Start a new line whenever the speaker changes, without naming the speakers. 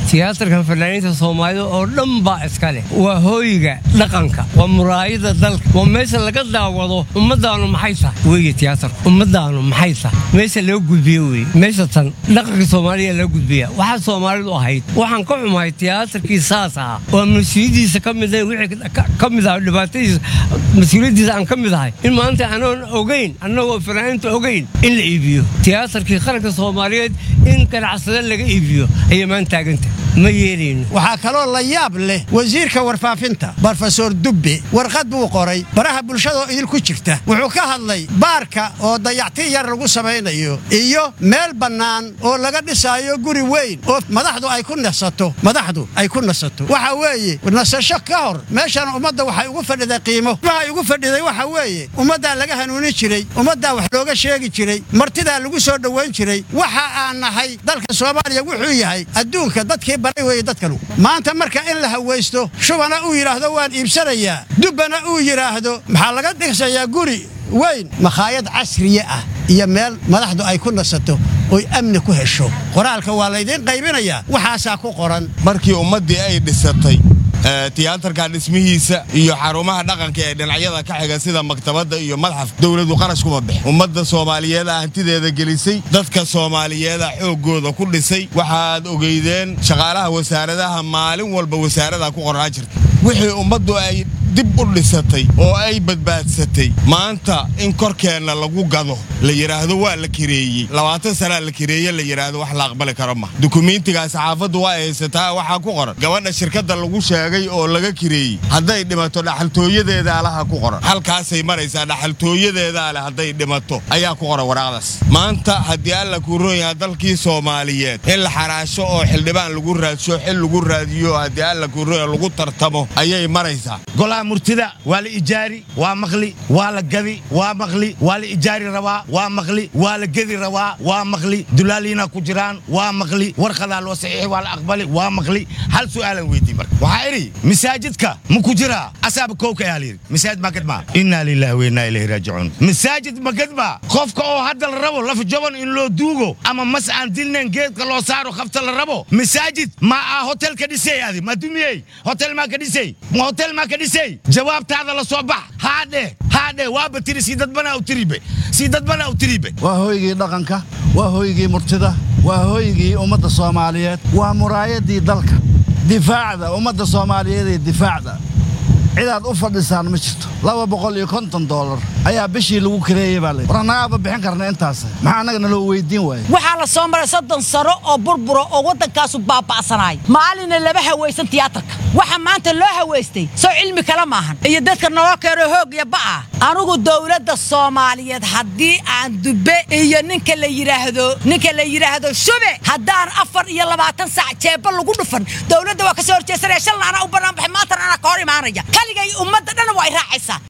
tiyaatarka fanaaniinta soomaalida oo dhan baa iska leh waa hooyiga dhaqanka waa muraayada dalka waa meesha laga daawado ummadaanu maxay tahay weye tiyaatarku ummadaanu maxay tahay meesha loo gudbiyo weye meesha tan dhaqanka soomaaliya loo gudbiya waxaa soomaalidu ahayd waxaan ka xumahay tiyaatarkii saas ahaa oo mas-uuliyaddiisa ka mid wixii ka mid ah dhibaatadiisa mas-uuliyaddiisa aan ka mid ahay in maanta anoon ogeyn annagoo fanaaniinta ogeyn in la iibiyo tiyaatarkii qaranka soomaaliyeed in ganacsada laga iibiyo ayay maan taaganta ma yeelayno
waxaa kaloo la yaab leh wasiirka warfaafinta brofesor dubbe warqad buu qoray baraha bulshadaoo idinku jirta wuxuu ka hadlay baarka oo dayacti yar lagu samaynayo iyo meel bannaan oo laga dhisaayo guri weyn oo madaxdu ay ku nasato madaxdu ay ku nasato waxa weeye nasasho ka hor meeshan ummadda waxay ugu fadhiday qiimo waxay ugu fadhiday waxa weeye ummaddaa laga hanuunin jiray ummaddaa wax looga sheegi jiray martidaa lagu soo dhowayn jiray waxa aan nahay dalka soomaaliya wuxuu yahay adduunka dadkii baray weeye dadkanu maanta marka in la hawaysto shubana uu yidhaahdo waan iibsanayaa dubbana uu yidhaahdo maxaa laga dhigsayaa guri weyn makhaayad casriye ah iyo meel madaxdu ay ku nasato oy amni ku hesho qoraalka waa laydiin qaybinayaa waxaasaa ku qoran
markii ummaddii ay dhisatay tiyaatarka dhismihiisa iyo xarumaha dhaqanka ee dhinacyada ka xiga sida maktabadda iyo madxaf dowladu qarash kuma bix ummadda soomaaliyeeda hantideeda gelisay dadka soomaaliyeeda xooggooda ku dhisay waxaad ogeydeen shaqaalaha wasaaradaha maalin walba wasaarada ku qornaan jirta wixii ummaddu ay dib u dhisatay oo ay badbaadsatay maanta in korkeenna lagu gado la yidhaahdo waa la kireeyey labaatan sanaa la kireeye la yidhaahdo wax la aqbali karo ma dukumiintigaa saxaafaddu waa haysataa waxaa ku qoran gabadha shirkadda lagu sheegay oo laga kireeyey hadday dhimato dhaxaltooyadeeda alaha ku qoran halkaasay maraysaa dhaxaltooyadeeda ale hadday dhimato ayaa ku qoran waraaqdaas maanta haddii alla kuu roon yaha dalkii soomaaliyeed in la xaraasho oo xildhibaan lagu raadsho xil lagu raadiyo haddii alla kuu roon lagu tartamo ayay maraysaa
murtida waa la ijaari waa maqli waa la gadi waa maqli waa la ijaari rabaa waa maqli waa la gedi rabaa waa maqli dulaaliina ku jiraan waa maqli warqadaa loo saxiixi waa la aqbali waa maqli hal su'aalan weydii marka waxaa idhi masaajidka ma ku jiraa asaaba kowka ayaa layidhi masaajid ma gadmaa innaa lillahi wa innaa ilayhi raajicuun masaajid ma gadmaa qofka oo hadda la rabo laf jaban in loo duugo ama mas aan dilnayn geedka loo saaro khafta la rabo masaajid ma aa hotel ka dhisay adi ma dumiyey hotel maa ka dhisay ma hotel maa ka dhisay jawaabtaada la soo bax haadhe haadhe waaba tiri sii dadbanaa u tiribe sii dadbanaa u tiribe
waa hooygii dhaqanka waa hooygii murtida waa hooygii ummadda soomaaliyeed waa muraayadii dalka difaacda ummadda soomaaliyeed ee difaacda cidaad u fadhisaan ma jirto laba boqol iyo konton doolar ayaa bishii lagu kareeyey baa layidhi war annagaaba bixin karna intaas maxaa annaga naloo weydiin waaya
waxaa la soo maray soddon sano oo burbura oo waddankaasu baaba'sanaay maalina laba hawaysan tiyaatarka waxa maanta loo hawaystay soo cilmi kale maahan iyo dadka naloo keeno hoog iyo ba'a anugu dowladda soomaaliyeed haddii aan dubbe iyo ninka la yidhaahdo ninka la yidhaahdo shube haddaan afar iyo labaatan saac jeebba lagu dhufan dowladda waa ka soo horjeesanaya shalna anaa u bannaan baxay maantana anaa ka hor imaanaya kaligay ummadda dhan waa i raacaysaa